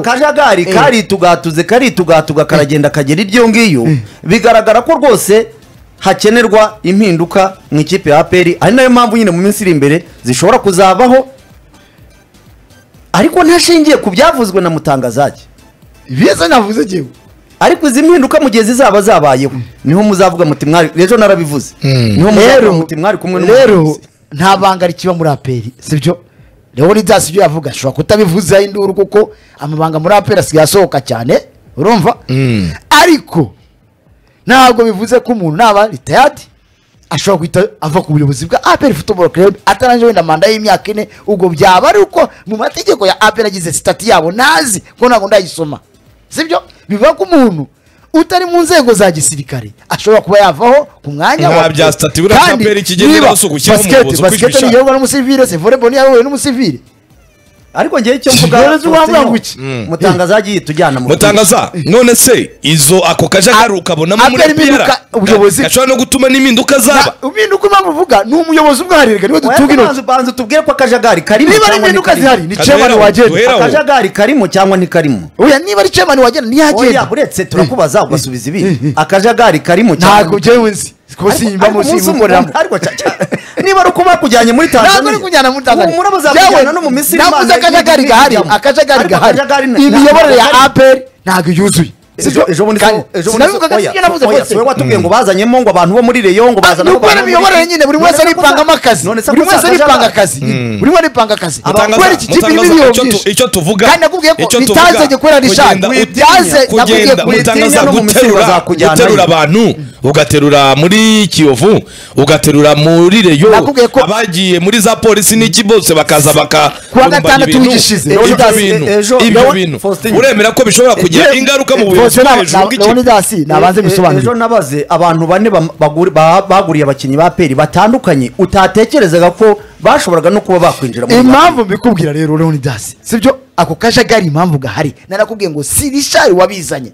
akajagari karitugatuze karitugatuga karagenda kagera iryo ngiyo bigaragara ko rwose hakenerwa impinduka mu ikipe ya aperi ari nayo mpamvu nyine mu minsi iri imbere zishobora kuzabaho ariko ntashingiye ku byavuzwe na mutangazage biza navuze jyewe ariko izi mpinduka mu gihe zizaba zabayeho niho muzavuga muti mwari ejo narabivuze niho muzavuga muti mwari kumwe rero n'umuyobozi nta banga rikiba muri aperi sibyo leonidas ibyo yavuga ashobora kutabivuzaho induru kuko amabanga muri aperi asigaye asohoka cyane urumva ariko ntabwo bivuze ko umuntu naba ritayadi ashobora guhita ava ku buyobozi bwa aperi futuboro kerebu atarangije wenda manda y'imyaka ine ubwo byaba ari uko mu mategeko ya aperi agize sitati yabo ntazi ko ntabwo ndayisoma sibyo bivuga ko umuntu utari mu nzego za gisirikare ashobora kuba yavaho ku mwanya Nta wa bya stati buriya Kandi APR ikigenda niba gusa ugushyiraho basket- umuyobozi uko basket ibishaka. ntiyoborwa n'umusivire se volleyball ntiyoborwa n'umusivire ariko ngewe icyo Rero si wavuga ngo iki? mutangazage yitujyana mu mutangaza none se izo ako kajagari ukabonamo muri Aperi impinduka, piyara ubuyobozi- gashobora no gutuma n'impinduka zaba impinduka impamvu uvuga ni umuyobozi ubwaharirika niwe dutunga intoki banza banza utubwire ko akajagari karimo niba ari cyangwa impinduka ntikarimo. zihari ni Kaduhera chairman aho, wagenda duhera aho. akajagari karimo cyangwa ntikarimo oya niba ari chairman wagenda oya ntiyagenda uretse turakubaza ugasubiza ibindi akajagari karimo cyangwa ntabwo jewe nzi kuko Ariko- sinyibamo ariko umunsi umwe- simukoreramo ariko cya- cya- niba ari ukuba kujyanye muri tanzania ntabwo uri kujyana muri tanzania ubu muraba zakujyana Yewe, no mu misiri navuze Imana akajagari n'ibindi gahari bijyamo. akajagari Ariko gahari akajagari na- imiyoborere ya ntabwo aperi ntabwo yuzuye Ejo- ejo bundi Kandi so- ejo bundi so- sinabivugaga oya, sibyo navuze oya, rwose siwe watubwiye ngo bazanyemo ngo abantu bo muri reyo ngo bazana ni abo ukubera bantu muri- imiyoborere nyine buri wese None se ko aripangamo za- akazi none se buri ko wese za- aripanga akazi buri wese aripanga akazi Mutangaza- kubera iki kipe irimo Mutangaza, ibiyo icyo tu- byinshi icyo tuvuga kandi nakubwiye ko icyo tuvuga, bitanze gukorera rishani kugenda bitaze utinya- nakubwiye kugenda ko mutangaza utinya no mu misiri guterura bazakujyana guterura yo. abantu ugaterura muri kiyovu ugaterura muri reyo Nakubwiye ko- abagiye muri za polisi n'iki bose bakaza baka Kuwa kurumbanya gatandatu ibintu. w'igishize, Ibyo Leonidas, bintu, e- ejo- ibyo Leon- bintu Faustin. uremera ko bishobora kugira ingaruka mu buyobozi bwo hejuru bw'ikipe leonidas nabanze E- e- bisobanurire ejo nabaze abantu bane bam- baguri- ba- baguriye abakinnyi ba peri batandukanye utatekerezaga ko bashoboraga no kuba bakwinjira muri impamvu mbikubwira rero leonidas sibyo ako kajagari impamvu gahari narakubwiye ngo si rishari wabizanye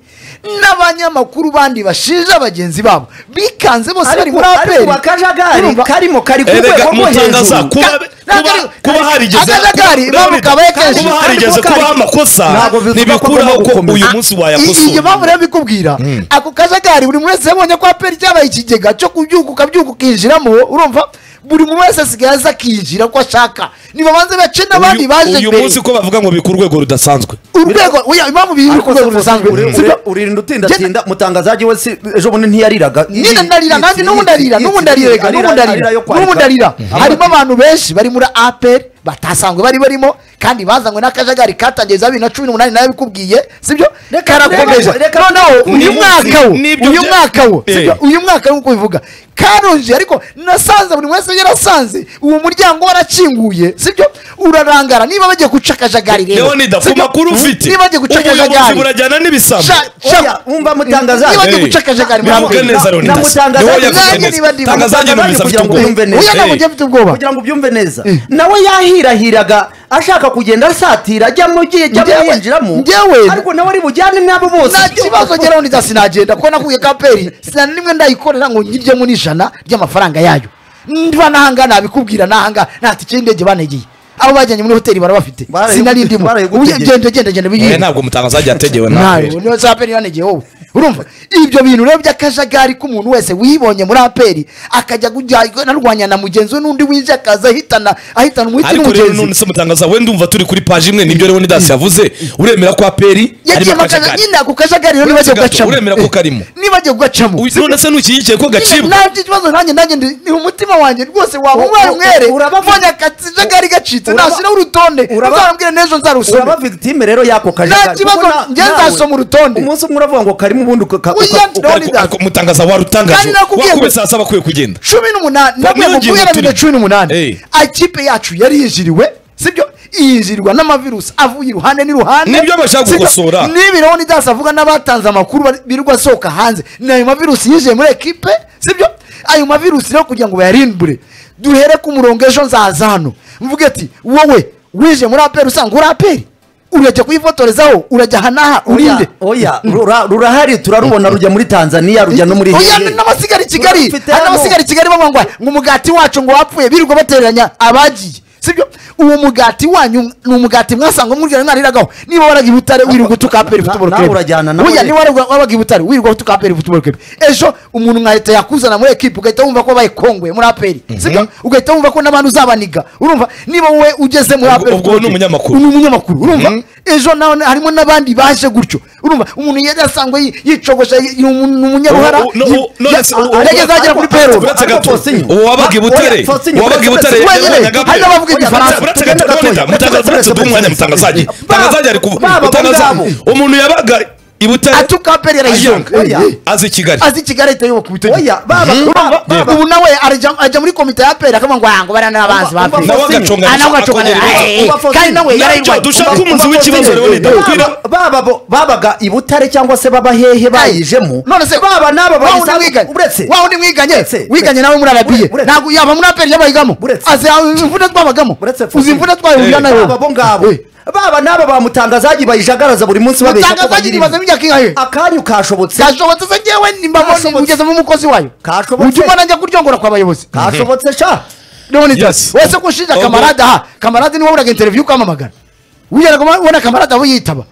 n'abanyamakuru bandi bashinja bagenzi babo bikanze bose bari ariko muri aperi ariko akajagari Urumva? karimo kari ku erega rwego rwo mutangaza hejuru kuba Ka- kuba- ntabwo- kuba harigeze akajagari impamvu kabaye kenshi kuba harigeze ariko kubaho kari- amakosa Ntabwo bivuga ko ntibikuraho agomba ko gukomeza. uyu munsi I- wayakosoye iyo mpamvu rero mbikubwira ako kajagari buri muntu wese yabonye ko aperi cyabaye ikigega cyo kubyuka ukabyuka ukinjiramo urumva buri muntu wese asigaye aza akinjira uko ashaka nibabanze bace n'abandi Uyu- baje uyu mbere munsi ko bavuga ngo bika urwego rudasanzwe urwego oya impamvu biri ku rwego rusanzwe Uri- sibyo? uri- uririnda utindatinda mutangazaji we si ejo bundi ntiyariraga nyine ndarira nanjye n'ubu ndarira n'ubu ndarira reka n'ubu ndarira n'ubu ndarira harimo abantu benshi bari muri aperi batasanzwe bari barimo kandi bazanywe n'akajagari katangiye za bibiri na cumi n'umunani nawe bikubwiye sibyo karakomeza reka- noneho uyu ni- mwaka wo ni- nibyo uyu bya- mwaka wo Eh. sibyo uyu mwaka nk'uko bivuga karonje ariko nasanze buri wese yarasanze uwo muryango warakinguye sibyo urarangara niba bagiye guca akajagari rero leonida ku sibyo? makuru ufite niba bagiye guca ubuyobozi akajagari burajyana n'ibisambo Sha- sha- Oya, umva mutangaza. niba bagiye Eh. guca akajagari muri Bivuge aperi neza Leonidas. Namutangaza Niwe ati, yavuze nanjye neza. niba ndi- Tangaza njye numvise afite kugira ngo ubwoba. yumve neza Uya ntabwo Eh. ujya afite ubwoba kugira ngo ubyumve neza Eh. nawe yahirahiraga ashaka kugenda asatira ajya mu gihe ajya Njyewe- yinjiramo njyewe- ariko nawe ari bujyane n'abo bose nta kibazo njye Leonidas sinagenda kuko nakuye kaperi sinana nimwe ndayikorera ngo nyiryemo n'ijana ry'amafaranga yayo ndiba n'ahangaha nabikubwira n'ahangaha nta tike y'indege banegeye abo bajyanye muri hoteli bara bafite Barayi- sinari ndimo barayigutegeye. Ubu genda genda genda Eh, biyihe ntabwo mutangaza ajya ategewe na nawe niyo za aperi yanegeye wowe urumva ibyo bintu rero by'akajagari k'umuntu wese wibonye muri aperi akajya kujya narwanya na mugenzi we n'undi winjiye akaza ahitana ahitana umuhiti ariko rero n'umugenzi none se mutangaza wenda umva turi kuri paji imwe nibyo leonidas yavuze uremera ko aperi yagiye mu kajagari nyine ako kajagari rero nibagiye Uretse gato, kugacamo uremera ko karimo. nibagiye kugacamo Uyu- none se ntushyigikiye ko gacibwa ntabyo ikibazo nanjye nanjye ndi- ni umutima wanjye rwose waba U- umwere u- umwere uraba- mbonye akajagari gacitse uraba- nashyiraho urutonde uraba- uzarambwire n'ejo nzarusome uraba victime rero y'ako kajagari Nta kibazo, kuko na- njye nawe- nzasoma urutonde. umunsi umwe uravuga ngo karimo ubundi uka- uka- Oya, uka- Leonidas. Ariko- ariko mutangaza warutangaje Kandi nakubwiye ngo- wakube saa saba akwiye kugenda cumi n'umunani namwe mu niyongere guhera uturimo. bibiri na cumi Eh. n'umunani ikipe yacu yari yinjiriwe sibyo yinjirirwa n'amavirusi avuye iruhande n'iruhande Nibyo bashaka Sibyo? gukosora. n'ibi leonidas avuga n'abatanze amakuru bari- birirwa asohoka hanze ni ayo mavirusi yinjiye muri ekipe sibyo ayo mavirusi rero kugira ngo bayarimbure duhere ku murongo ejo nzaza hano mvuge ati wowe winjiye muri aperi usanga uri aperi urajya kuyifotorezaho urajya aha n'aha Oya, urinde oya rura- rurahari turarubona rujya muri tanzaniya rujya no muri oya Nigeria. n'abasigara i kigali Rufite hari hano. n'abasigara i kigali bamwe ngo ngo umugati wacu ngo wapfuye birirwa batereranya abagiye sibyo uwo mugati wanyu ni umugati mwasanga mwumvira mwariragaho niba waraga i butare wirirwa utuka aperi na- futuboro nawe urajyana nawe. niba waraga waraga i butare wirirwa utuka aperi futuboro kepe ejo umuntu nkahita yakuzana muri ekipi ugahita wumva ko wabaye kongwe muri aperi sibyo ugahita wumva ko n'abantu uzabaniga urumva niba wowe ugeze muri Ubwo- aperi ubwo ni umunyamakuru. ni umunyamakuru urumva ejo nawe harimo n'abandi baje gutyo urumva umuntu yari asanzwe yi- yicogosha y- ni umu- ni umunyaruhara Ubu- no- ubu- none se- ubu- yageze agera kuri peruro uretse gato Fosinyo. uwo wabaga i butare Oya, Fosinyo, uwabaga i uretse- butare uretse- yajyanyaga uretse- aperi. hari n'abavuga igifaransa. Uretse gato Uretse- gatoya, mutangaza- uretse duhe umwanya mutangazaje mutangazaje ari kuvuga Baba bo mutangaza ngabo. umuntu yabaga i butare atuka aperi yarayizonga Oya, oya. azi i kigali azi kigali ahita yoboka Oya, ubutegetsi baba, baba, Urumva? baba. ubu nawe arajya- ajya muri komite ya aperi akavuga ngo aha ngo bariya ni abanzi ba Umva- aperi umva- nawe agacunga Ah, nawe agacokanira Umva- umva- kandi nawe Nabyo yarayirwaye dushake Umva- umuzi umva- w'ikibazo umva- Leonida. umva- Kwira- Baba- baba bo- babaga i butare cyangwa se baba hehe bayijemo none se baba n'aba wawe undi bayisanzwe mwiganye uretse wawe undi mwiganye Uretse- wiganye nawe muri arabiye Uretse- ntabwo yaba muri aperi yabayigamo Uretse- azi imvune twabagamo Uretse- uzi imvune twayihurira nayo baba bo ngabo Eh. baba n'aba ba mutangazaji bayijagaraza buri munsi babeshya ko mutangazaji bagira nibaza ibi. b'imyaka ingahe akanyu kashobotse kashobotse se ngewe nimbabone Kashobotse. ugezemo umukozi wayo Kashobotse. ujya ubona njya kuryongora kwa bayobozi kashobotse sha Leonidas, Yes. wese ko ushinja Ubwo- kamarade aha kamarade niwe waburaga interiviyu ukamamagara wigeraga ubona kamarade aho yitaba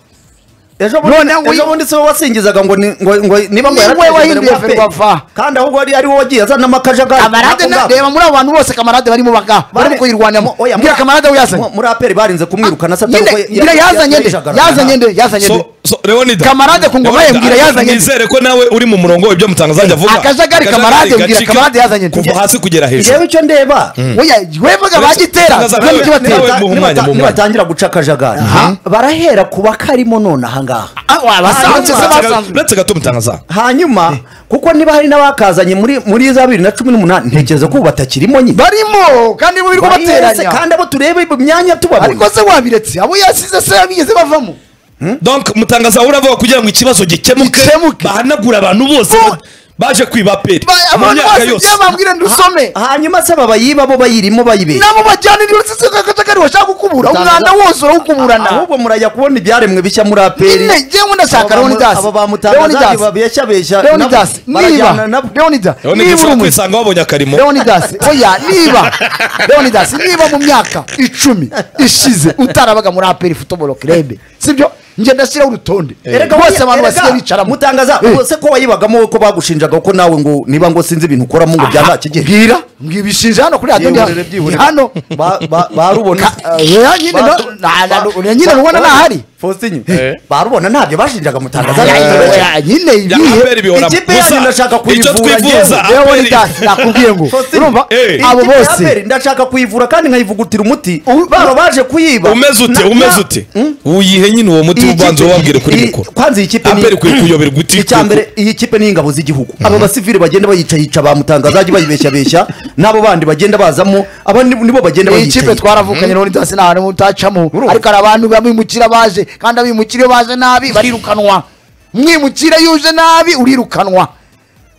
ejo None bundi wi- ejo bundi siwe wasingizaga ngo ni- ngo- ngo niba ngo Ni yarateje we wahinduye imbere muri ferwafa. APR. kandi ahubwo ari ari wowe wagiye azana amakajagari kamarade na- reba muri abo bantu bose kamarade barimo baka barimo kuyirwaniramo Oya, muri- mbwira kamarade we yazanye mu- muri aperi barinze kumwirukana se atari nyine uko ya- mbwira ya- yazanye nde yayijagaranaga. yazanye nde yazanye nde So- so, Leonida Kamarade ku ngoma ye, Leonida, mbwira ariko yazanye nizere ko nawe uri mu murongo ibyo mutangazaje avuga Akajagari Kamarade, Akajagari mbwira gacika Kamarade yazanye nde. kuva hasi kugera hejuru Njyewe icyo ndeba Oya, wevuga Uretse- bagitera Tangaza nibyo nawe- kibatera. nawe- muhe umwanya, Nibata- muhe umwanya. nibatangira guca akajagari barahera ku bakarimo none ahangaha Ah, wa, basanzwe se Hanyuma- basanzwe uretse gato mutangaza hanyuma kuko niba hari n'abakazanye muri muri za bibiri na cumi n'umunani ntekereza ko ubu batakirimo nyine barimo kandi mu birwa Bari hese, bateranya kandi abo turebe mu myanya tubabona ariko se wabiretse abo yasize se bigeze bavamo donc mutangaza uravuga kugira ngo ikibazo gikemuke Gikemuke. bahanagure abantu bose Bo- ba- baje kwiba peri Ba- mu abantu myaka bose yose njyewe bambwire ndusome hanyuma se babayiba bo bayirimo bayibera nabo bajyana niba se akajagari washaka gukubura umwanda wose urawukuburana ahubwo murajya kubona ibyaremwe bishya muri aperi nyine njyewe ndashaka Leonidas abo bamutangazaji babeshya beshya Leonidas niba Leonidas Leonida niba uri ushobora umu- kwisanga wabonye akarimo Leonidas oya niba Leonidas niba mu myaka icumi ishize utarabaga muri aperi futuboro kirebe sibyo njye ndashyiraho urutonde Erega bose buriya- abantu erega basigaye bicaramo mutangaza Eh. ubwo se ko wayibagamo ko bagushinjaga ko nawe ngo niba ngo sinzi ibintu ukoramo ngo bya nta kigero mbwira mbwira ibishinja hano kuri radiyo Byihorere, ni byihorere. hano Ba- ba- barubona Ka- oya, nyine Ba- no- na- na- ba- na- nyine rubona ba- ntahari. Faustin, Eh. barubona ntabyo bashinjaga mutangaza Oya, oya, nyine Bya ibihe APR bihoramo. Ikipe yanyu Gusa, ndashaka icyo kuyivura twifuza njyewe. Leonidas APR nakubwiye ngo Faustin, urumva eh. abo bose ndashaka kuyivura kandi nkayivugutira umuti U- baba baje kuyiba umeze ute Na- umeze na- ute Hmm? uyihe nyine uwo muti Iyi ubanza kipe- wabwire kuri iyi- mikoro kwanza iyi kipe ni- APR ikwiye kuyoberwa uti icya mbere iyi kipe ni ingabo z'igihugu aba basivili bagenda bayicayica bamutangazaji bayibeshyabeshya n'abo bandi bagenda bazamo aba ni- nibo bagenda iyi kipe bayicayica twaravukanye Leonidas nta hantu mutacamo ariko hari abantu bamwimukira baje kandi abimukira iyo baje nabi barirukanwa umwimukira iyo uje nabi urirukanwa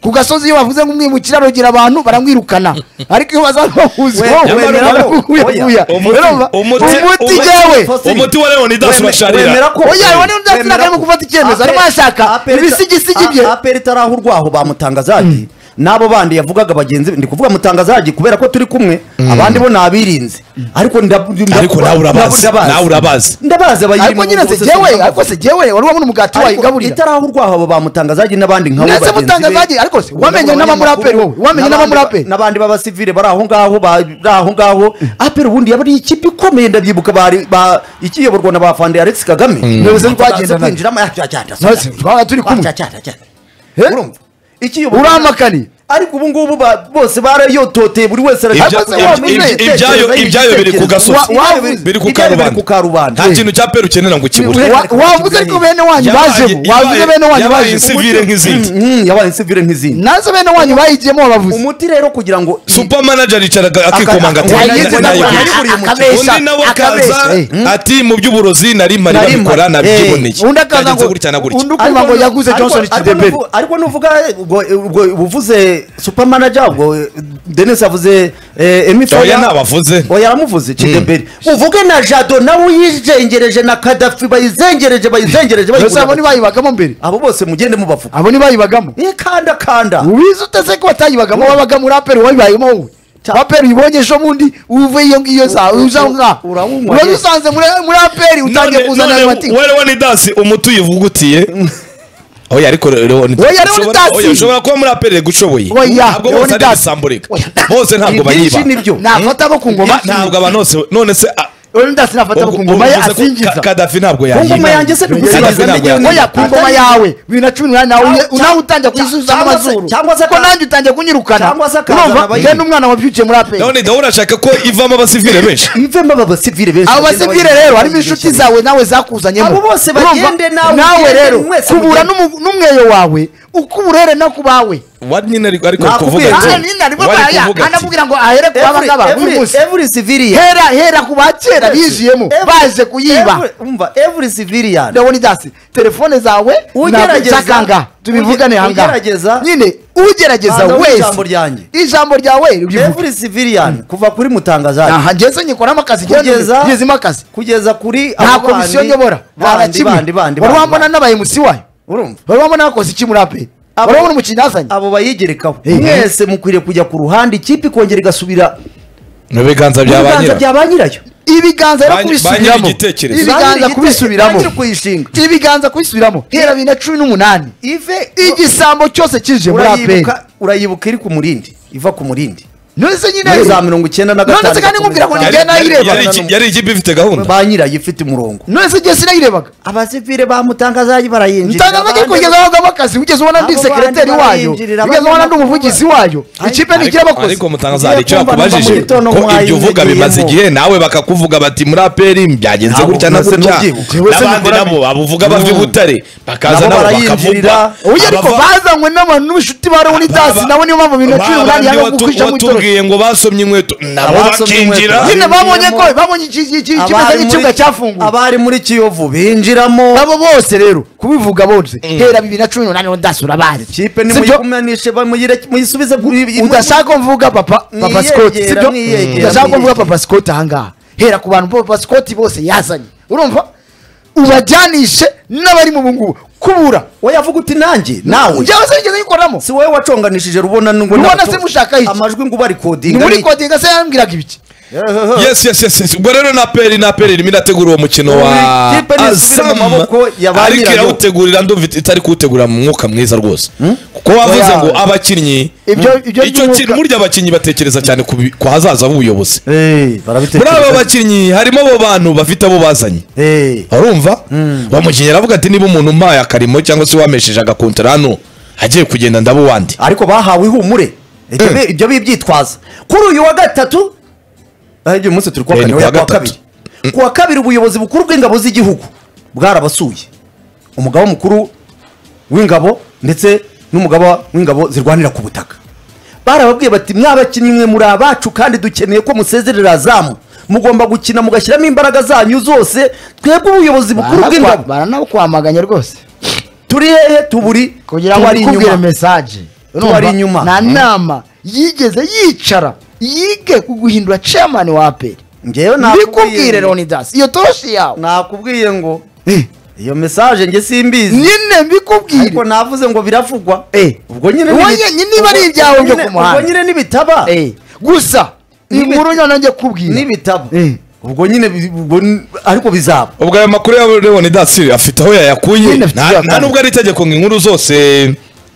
ku gasozi iyo bavuze ngo umwimukira arogera abantu baramwirukana ariko iyo bazana bahuze wowe Nyamara wemera urabona- barakukuye- oya, kuya. umuti- Urumva? umuti- umuti umuti- jyewe Faustin, umuti wa Leonidas weme- basharira. wemera ko- Oya, Leonidas wemera Sinaka arimo ko- gufata icyemezo, arimo Aperi- arashaka Aperi- ibisigisigi bye. A- aperi itaraho urwaho bamutangazaji n'abo bandi yavugaga bagenzi be ndi kuvuga mutangazaji kubera ko turi kumwe abandi bo ni abirinze ariko nda- nda- ariko nawe urabazi nawe urabazi ndabazi abayirimo ariko nyine se bose jyewe sinumva. ariko se jyewe wari wabona umugati Ariko wayigaburira itaraho urwaho abo bamutangazaji n'abandi nka Ndetse mutangazaji, ariko se, wamenye n'abamuraperi wowe, wamenye n'abamuraperi? n'abandi b'abasivile bari aho ngaho bari aho ngaho aperi ubundi yaba ari ikipe ikomeye ndabyibuka bari ba- ikiyoborwa na ba Fande Alex Kagame Ntibizi Bakaza twagendanaga. kwinjiramo ya- ya- ya- Ntibizi, twaba turi kumwe. Ya- ya- ya- He? urumva ikiyoborwa urampakaniye ariko ubu ngubu ba- bose barayototeye buri wese Ibya- arashaka kuza ibya- wamenya ibya- igitekerezo, ibyayo- ibyayo biri ku gasozi. Wa- wa- Biri biri ku ibyayo biri ku karubanda karubanda nta kintu cya peri ukenera ngo ukibure Wa- wavuze ko bene wanyu bajemo wavuze bene wanyu yabaye bajemo insivire nk'izindi Mm, yabaye insivire nk'izindi nazo bene wanyu bayigiyemo babavuze umuti rero kugira ngo supa manager yicaraga akikomanga ati Aka- "Nayize, Yayize nayigura." nagura, nayiguriye umuti. akabeshya undi nawe akabeshya akaza eh. ati mu by'uburozi nari mari Nari babikora mpari, nabyiboneye eh. Undi akaza Byagenze ngo- gutya na gutya. undi ukumva ngo Ariko- yaguze ariko- Johnson ariko Kidebere. nuvu- ariko nuvuga ubwo ubwo- ubwo uvuze supermanager ubwo eh, Dennis avuze eh, Emi oya Faya ntabavuze oya yaramuvuze Kidebere uvuge na Jado nawe uyizengereje na Kadhafi bayizengereje bayizengereje Mbese abo bayigura- ntibayibagamo mbere abo bose mugende mubafuka abo ntibayibagamo ikandakanda ubizi uteze ko batayibagamo wabaga muri aperi wayibayemo wowe aperi uyibonye ejo bundi uve iyo ngiyo za u- uza nka uranywa, uba yes. usanze muri muri aperi utangiye none kuzana ayo none matike werewanidasi umuti uyivugutiye oya ariko Oya, Leonidas! ushobora kuba muri apere gushoboye Oya, ntabwo bose ari Leonidas! ibisamburika Oya. bose ntabwo Ibyinshi bayiba nibyo. nafata abo ku ngoma Na- ntabwo abantu bose none se ah, Leonidas nafata abo ku ubwo- ngoma ye ubwo uvuze ko Ka- asingiza kadafi ntabwo ku ngoma yayiba yanjye se Kadafi bigusigaza ntabwo yayiba. oya ku ngoma yawe bibiri na cumi n'umunani nawe uye- nawe utangiye kuyisubiza mu cyangwa se- mazuru cyangwa se kuko aka- nanjye utangiye kunyirukana cyangwa se akazana Urumva? abayiba. njye n'umwana wabyukiye muri aperi leonidas urashaka ko ivamo abasivile benshi ivemo aba basivire benshi abo bagenda basivire bagenda rero harimo bagenda inshuti bagenda. zawe nawe zakuzanyemo Abo bose Urumva? bagende nawe nawe ugende, rero mwese mugende. kubura n'umu- n'umweyo wawe ukuburere no ku bawe wari nyine ariko ariko ari Nakubwiye, kuvuga ati Aha, nyine arimo wari araya, kuvuga ati anamubwira ngo ahere ku Every- babagaba buri every- munsi every civilian hera hera ku ba kera bizuyemo Every- baje kuyiba every- umva every civilian leonidas telefone zawe Ugerageza- nakanga tubivugane uge- hangaha ugerageza- nyine ugerageza Banza wumve wese ijambo ryanjye. ijambo ryawe ribivuge every civilian kuva kuri mutangazaje aha ngeze nyikoramo akazi kugeza ngezemo akazi kugeza kuri nta abo komisiyo bandi- nyobora nta na bandi bandi kimwe bandi wari bandi, wambona bandi. n'abayemusi wayo urumva wari wambona bakoze iki muri ape Abo- wari wabona umukinnyi yazanye abo bayigerekaho Eh. mwese mukwiriye kujya ku ruhande ikipe ikongera igasubira mu biganza mu bya ba biganza nyirayo bya ba nyirayo ibiganza rero Ba- ba kubisubiramo nyir'igitekerezo. Ba ibiganza nyir'igite- kubisubiramo ba nyir'ukuyishinga. ibiganza kubisubiramo hera bibiri na cumi n'umunani ive igisambo cyose kije muri aperi urayibuka urayibuka iri ku murindi iva ku murindi nonese nyine Muri za mirongo icyenda na nonese kandi gatanu nkubwira ngo Yari- njye nayirebaga yari- yari ikipe ifite gahunda ba nyirayo ifite umurongo nonese igihe sinayirebaga abasivire bamutangazaje barayinjira ntangaza agiye kugeza abagabo akazi ugeze ubona ndi Abo sekireteri bandi wayo barayinjirira, ugeze ubona ndi abandi umuvugizi wayo ikipe Ariko- ntigira abakozi ariko mutangaza hari icyo Ngiye kumva bakubajije numva mu gitondo ko ibyo nk'uwayo uvuga yagiyemo. bimaze igihe nawe bakakuvuga bati muri aperi byagenze Ntabwo gutya na nase gutya n'ubyibuka. Jewe se n'abandi nkora nabo babuvuga bava i butare bakaza Nabo nabo barayinjirira. bakavugwa uyu ariko Abava- bazanywe n'abantu n'ubushuti ba leonidas Baba- nabo niyo mpamvu bibiri na cumi n'umunani babandi yanga watu- gukwishamo itoroki watubwiye ngo basomye inkweto nabo Abasomye bakinjira inkweto. nyine babonye ko Abinjiramo. babonye iki- iki- iki- ikimeze nk'ikibuga cyafunguwe abari muri kiyovu binjiramo nabo bose rero kubivuga bose hera bibiri na cumi n'umunani leonidas urabazi kipe Si byo? nimuyikumanishe bamuyire- muyisubize udashaka ko mvuga papa papa Mwiyegera, scott sibyo mwiyegera, udashaka ko mvuga mwiyegera. papa scott ahangaha hera ku bantu papa scott bose yazanye urumva ubajyanishe n'abari mu bungubu kubura we yavuga uti nanjye nawe njyewe se nigeze nyikoramo si wowe waconganishije rubona ngo Rubona n'abato- se mushaka iki? amajwi ngo ni ubarikodinga muri kodinga se yambwiraga ibiki yes yes yes yes. ubwo rero na peri na peri irimo irategura uwo mukino wa Ubu ikipe ni isubire mu maboko ya ba ariko nyirayo. irawutegurira ndumva it- itari kuwutegura mu mwuka mwiza rwose kuko wavuze ngo abakinnyi Ibyo- ibyo icyo by'umwuka- kintu burya abakinnyi batekereza cyane ku bi- ku hazaza h'ubuyobozi muri barabitekereza abo bakinnyi harimo abo bantu bafite abo bazanye Eh, urumva uwo mukinnyi aravuga ati niba umuntu umpaye akarimo cyangwa se wamesheje agakontara hano agiye kugenda ndaba uwandi ariko bahawe ihumure Ibyo bi- ibyo bibyitwaza kuri uyu wa gatatu ah, iby'uyu munsi turi kuwa Eh, kane ni kuwa oya, kuwa gatatu. kabiri kuwa kabiri ubuyobozi bukuru bw'ingabo z'igihugu bwarabasuye umugaba mukuru w'ingabo ndetse n'umugaba w'ingabo zirwanira ku butaka barababwiye bati mwabakinnyi mwe muri abacu kandi dukeneye ko musezerera zamu mugomba gukina mugashyiramo imbaraga zanyu zose twebwe ubuyobozi bukuru bw'ingabo baranakwamaganye rwose turi hehe tuburi kugira ngo nikubwire mesaje Tuba ari inyuma. nta nama yigeze yicara yige ku guhindura chairman wa aperi ngewe mbikubwire leonidas iyo toshi yawe nakubwiye ngo Eh, iyo mesaje nge simbizi nyine mbikubwire ariko navuze ngo biravugwa Eh. ubwo nyine Uwo nibi- nyine niba ari ubwo- ibyawe ubwo byo nyine- ku muhanda. ubwo nyine nibitaba Eh, gusa Nibi- inkuru nyine nanjye kubwira nibitaba Eh. ubwo nyine bi- ubwo n- ariko bizaba ubwo ayo makuru ya leonidas afite aho yayakuye Nyine afite nta- aho nta yakuye. nubwo ari itegeko ngo inkuru zose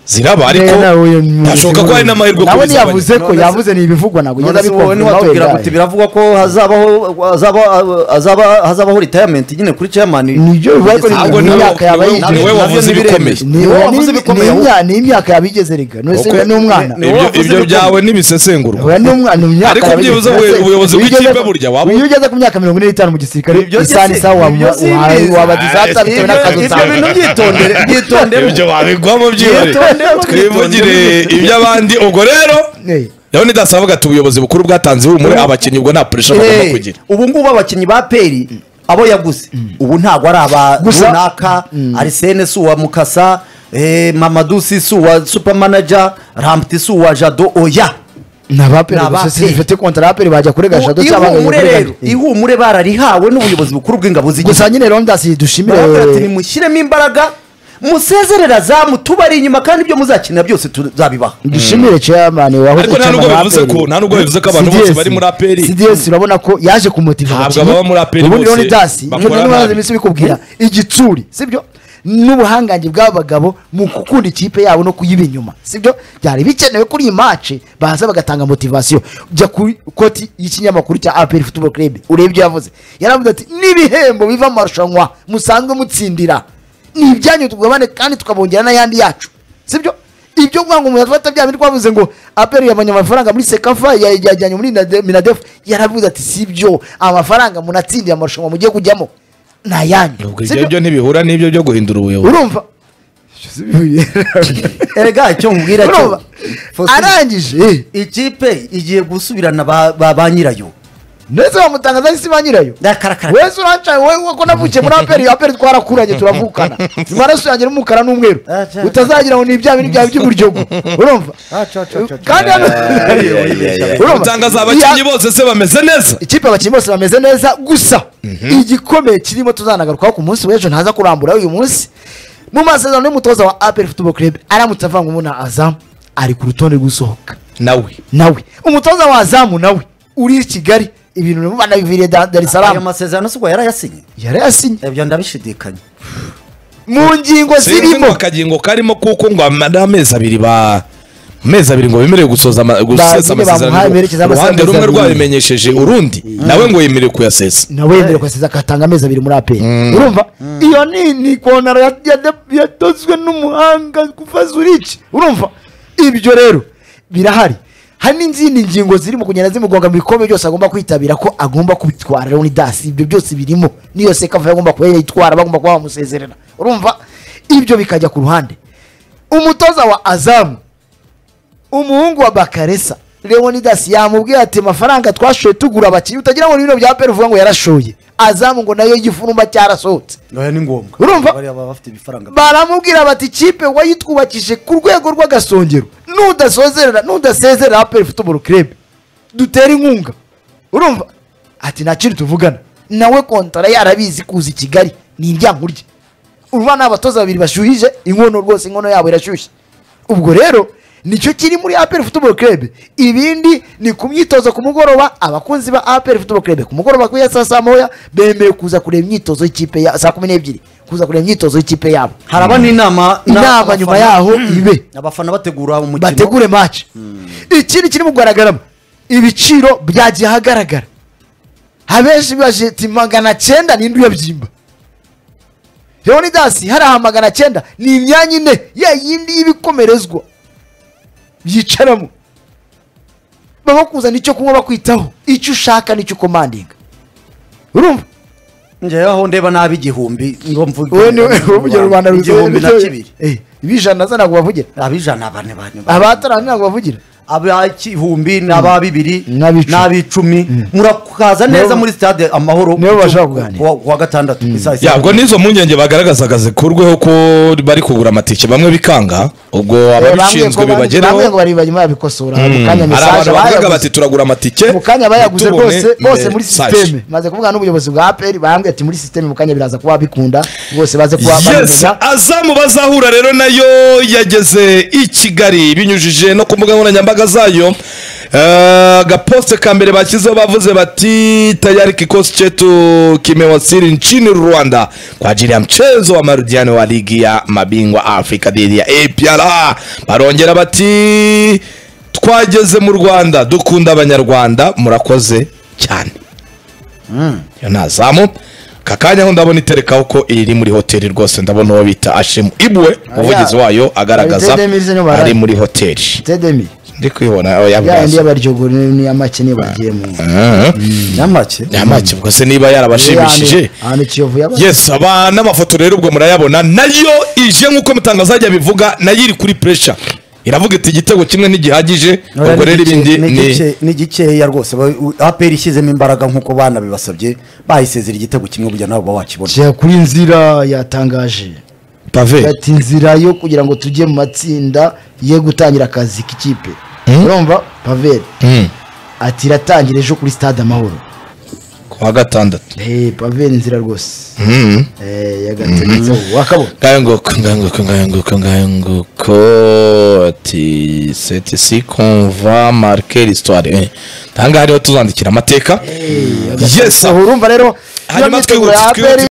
ziraba ariko Eh, nawe uyu muyobozi nashoboka ko w'ubuyobozi. hari n'amahirwe yo nawe kubizabanya ntiyavuze ko None se- yavuze ni ibivugwa ntabwo ugenda none se wowe niwatubwira ngo biravugwa ko hazabaho hazaba- hazaba- hazabaho retirement nyine kuri chairman Nibyo bivuga ariko ni- ahubwo ni nawe- imyaka yaba niwe- yinjije. niwe wavuze Nabyo ibikomeye nibiremezo. niwe wavuze bikomeye ahubwo. ni imyaka yabigeze rega nose Kuko- n'umwana ni- Ibyo- wavuze ibyo ibikomeye. byawe ntibisesengurwa Oya, ni umwana ni imyaka Ariko yabigeze. byibuze Nase- ubuyobozi iyo bw'ikipe ugeze- burya waba- iyo ugeze ku myaka mirongo ine n'itanu mu gisirikare Ibyo si- isaha n'isaha waba- ibyo si- waba- wabagize Ah, hatari bitewe ibyo- n'akazi ibyo usanga. bintu byitondere byitondere ibyo wabigwamo byihari Byitondemo, twivugire byitondemo. iby'abandi ubwo rero Eh. leonidas avuga ati ubuyobozi bukuru bwatanze ihumure abakinnyi ubwo nta puresha bagomba kugira ubu ngubu abakinnyi ba peri abo yaguze ubu ntabwo ari aba Gusa- runaka arisene si uwa mukasa eh, mamadu si si uwa supamanaja rampti si uwa jado oya ni abaperi Ni gusa abaperi. sinifite kontara abaperi bajya kuri gashado cyangwa ngo ihumure kuri rero Gashado. ihumure bararihawe n'ubuyobozi bukuru bw'ingabo z'igihugu gusa nyine leonidas dushimire barabwira ati nimushyiremo imbaraga musezerera zamu tubari inyuma kandi ibyo muzakina byose tuzabibaha dushimire chairman wahoze Ariko nta nubwo bivuze ko- nta nubwo bivuze ko abantu bose bari muri APR. CDS urabona ko yaje kumutiva Ntabwo baba muri APR ubundi bose Leonidas dasi bakora nk'uko nabi. nabaze iminsi bikubwira igitsuri sibyo n'ubuhangange bw'abagabo mu gukunda ikipe yabo no kuyiba inyuma sibyo byari bikenewe kuri iyi mace baza bagatanga motivasiyo jya ku koti y'ikinyamakuru cya APR Football Club urebe ibyo yavuze yaravuze ati n'ibihembo biva mu marushanwa musanzwe mutsindira ni ibyanyu tugabane kandi tukabongera n'ayandi yacu sibyo ibyo kuvuga ngo umuntu afata bya bindi twavuze ngo aperi yabonye amafaranga muri sekafa ya- yajyanye muri Nade- minadefu yaravuze ati si ibyo amafaranga munatsindiye amarushanwa mugiye kujyamo ni ayanyu Ubwo Si ibyo byo? byo ntibihura n'ibyo byo guhindura ubuyobozi urumva erega icyo nkubwira cyo urumva arangije ikipe igiye gusubirana ba- ba ba nyirayo ndetse bamutangaza isi ba nyirayo ndakarakara wese urancaye wowe wowe ko navukiye muri aperi aperi twarakuranye turavukana amaraso yanjye n'umukara n'umweru Ah, cya- utazagira ngo ni ibya bintu byawe by'uburyogo urumva Ah, cya- cya- cya- cya. kandi hano urumva? gutangaza abakinnyi bose se bameze neza ikipe abakinnyi bose bameze neza gusa igikomeye kirimo tuzanagarukaho ku munsi w'ejo ntaza kurambura uyu munsi mu masezerano y'umutoza wa aperi football club aramutse avanga umuna azamu ari ku rutonde rw'usohoka nawe nawe umutoza wa azamu nawe uri i kigali ibintu birimo banabiviriye Da- dar es ayo salaam masezerano si ubwo yarayasinye yarayasinye ibyo ndabishidikanya mu ngingo sinzi ngo zirimo akagingo karimo kuko ngo amara amezi abiri ba mu mezi abiri ngo bemerewe gusoza ama- gusesa bamuhaye berekeza amasaha amasezerano uruhande rumwe amezi abiri. rwabimenyesheje urundi nawe ngo yemerewe kuyasesa nawe yemerewe kwaseza agatanga amezi abiri muri aperi urumva iyo ni ni kontaro ya- ya- ya- yadozwe n'umuhanga kuva zuriki urumva ibyo rero birahari hari n'izindi ngingo zirimo kugenda zimugonga mu bikombe byose agomba kwitabira ko agomba kubitwara leonidas ibyo byose birimo n'iyo sekava agomba kuba yayitwara bagomba kuba bamusezerera urumva ibyo bikajya ku ruhande umutoza wa azamu umuhungu wa bakaresa leonidas yamubwiye ati amafaranga twashoye tugura abakinnyi utagira ngo ni bino bya peru uvuga ngo yarashoye azamu ngo nayo y'igifurumba cyarasohotse oya ni ngombwa Urumva? bariya baba bafite ibifaranga baramubwira bati kipe wayitwubakishije ku rwego rw'agasongero nudasozerera nudasezerera aperi futuboro kirebe dutera inkunga urumva ati nta kintu tuvugana nawe kontara yarabizi kuza i kigali ni indyankurye urumva ni abatoza babiri bashyuhije inkono rwose inkono yabo irashyushye ubwo rero nicyo kiri muri aperi futuboro kirebe ibindi ni ku myitozo ku mugoroba abakunzi ba aperi futuboro kirebe ku mugoroba kuri ya saa saa moya bemerewe kuza kureba imyitozo y'ikipe ya saa kumi n'ebyiri kuza kureba imyitozo y'ikipe yabo haraba n'inama na- inama nyuma abafana- yaho ibe abafana bategura umukino bategure maci ikindi kirimo kugaragaramo ibiciro byagiye ahagaragara abenshi bibaje ati magana cyenda n'indi uyabyimba leonidasi hari aha magana cyenda ni imyanya ine ya yindi y'ibikomerezwa byicaramo baba kuzana icyo kunywa bakwitaho icyo ushaka nicyo ukomandinga urumva njyewe aho ndeba nabi igihumbi ngo mvuge wowe ni wowe uvugira rubanda ruzuye igihumbi na kibiri ibijana zo ntabwo bavugira abijana bane bane bane. abatarana ntabwo bavugira aba igihumbi n'aba bibiri N'ab'icumi. n'ab'icumi murakaza neza muri stade amahoro nibo ku- bashaka kuganira. ku wa- ku wa gatandatu ku isaha isa- yabwo n'izo mpungenge bagaragazaga zikurweho ko bari kugura amatike bamwe bikanga ubwo ababishinzwe Bambwiye ko- bambwiye ngo bibageraho bari barimo babikosora mu kanya hari message abantu bavuga bayaguze. bati turagura amatike mu kanya bayaguze ntitubone rwose bose muri message." sisiteme maze kuvuga n'ubuyobozi bwa aperi bambwiye ati muri sisiteme mu kanya biraza kuba bikunda bose baze kuba yes babigura azamu bazahura rero nayo yageze i kigali binyujije no ku mbuga nkoranyambaga zayo Eh, agaposte ka mbere bashyizeho bavuze bati tayari kikosi chetu kimewasili nchini rwanda kwa ajili ya mchezo wa marudiano wa ligi ya mabingwa afrika dhidi ya apr barongera bati twageze mu rwanda dukunda abanyarwanda murakoze cyane iyo ni azamu aka kanya aho ndabona iterekaho ko iri muri hoteli rwose ndabona uwo bita ashemu ibwe umuvugizi wayo agaragaza Ari Tedemizi nyuma, ari right? muri hoteli tedemi ndi kuyibona aho yayindi yabibaza y'abaryogo ni ni amake niyo bagiye mu nyamake nyamake ubwo se niba yarabashimishije ahantu kiyovu yaba yes aba n'amafoto rero ubwo murayabona nayo ije nk'uko mutangaza ajya bivuga nayo iri kuri puresha iravuga iti igitego kimwe ntigihagije ubwo rero ibindi ni ni gikeya rwose ba- u- APR ishyizemo imbaraga nk'uko bana bibasabye bayisezera igitego kimwe kugira nabo baba bakibona Kujya kuri nzira yatangaje pave ati inzira yo kugira ngo tujye mu matsinda ye gutangira akazi k'ikipe urumva paveri Mm. ati iratangira ejo kuri stade amahoro ku wa gatandatu Eh, pave ni nzira rwose Mhm. Eh, yagategetse wakabona ngayo nguko ngayo nguko ngayo nguko ngayo nguko ati seti si konva marike l'histoire ahangaha niho tuzandikira amateka yes urumva rero iyo Hanyuma myiteguro twihutse, ya twihutse. aperi